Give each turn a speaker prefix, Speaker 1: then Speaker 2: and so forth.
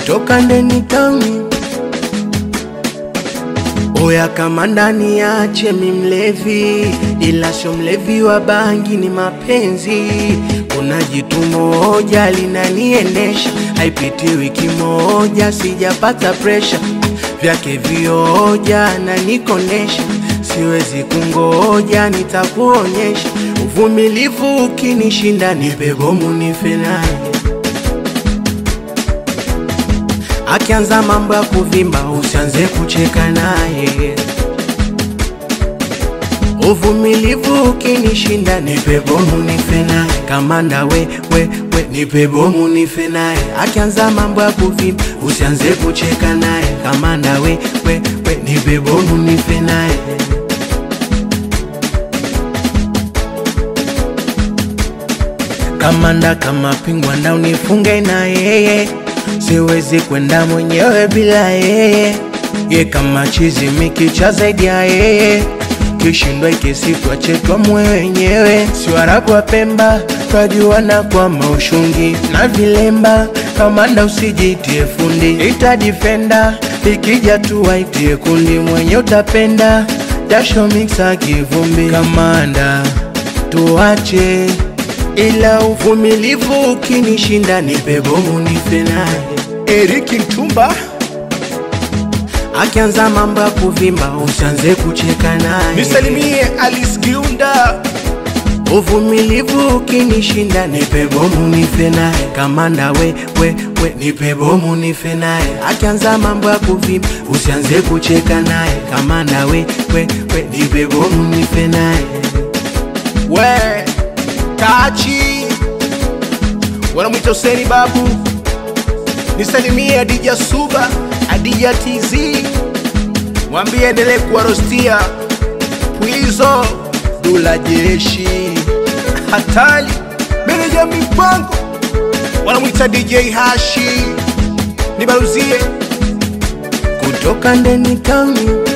Speaker 1: kutoka ndeni tauni Oya kama ndani yache mi mlevi, ila sio mlevi wa bangi, ni mapenzi. Kuna jitu moja linaniendesha, haipiti wiki moja sijapata presha vyake vioja na nikondesha, siwezi kungoja, nitakuonyesha uvumilivu. Ukinishinda nipe bomu nife naye Akianza mambo ya kuvimba usianze kucheka naye. Uvumilivu ukinishinda nipe bomu nife naye. Kamanda we, we, we nipe bomu nife naye. Akianza mambo ya kuvimba usianze kucheka naye. Kamanda we, we, we nipe bomu nife naye. Kamanda kama pingwa na unifunge na yeye, siwezi kwenda mwenyewe bila yeye. Ye kama chizi mikicha zaidi ya yeye, kishindwa ikisitwa chetwa mwe wenyewe. Si Waarabu wa Pemba twajuana kwa maushungi na vilemba. Kamanda usijitie fundi, ita defender ikija tu waitie kundi, mwenye utapenda jasho mixa kivumbi. Kamanda tuache ila uvumilivu ukinishinda nipe bomu nife naye.
Speaker 2: Eriki Mtumba,
Speaker 1: Akianza mambo ya kuvimba usianze kucheka naye.
Speaker 2: nisalimie Alice Giunda,
Speaker 1: Uvumilivu ukinishinda nipe bomu nife naye. Kamanda we, we, we nipe bomu nife naye. Akianza mambo ya kuvimba usianze kucheka naye. Kamanda we, we, we nipe bomu nife naye.
Speaker 2: we Tachi, wanamwita Huseni Babu, nisalimie Adija Suba, Adija TZ, mwambie endelee kuwarostia Pwizo, Dula Jeshi, Hatali, meneja mipango, wanamwita DJ Hashi, nibaruzie
Speaker 1: Kutoka ndeni tauni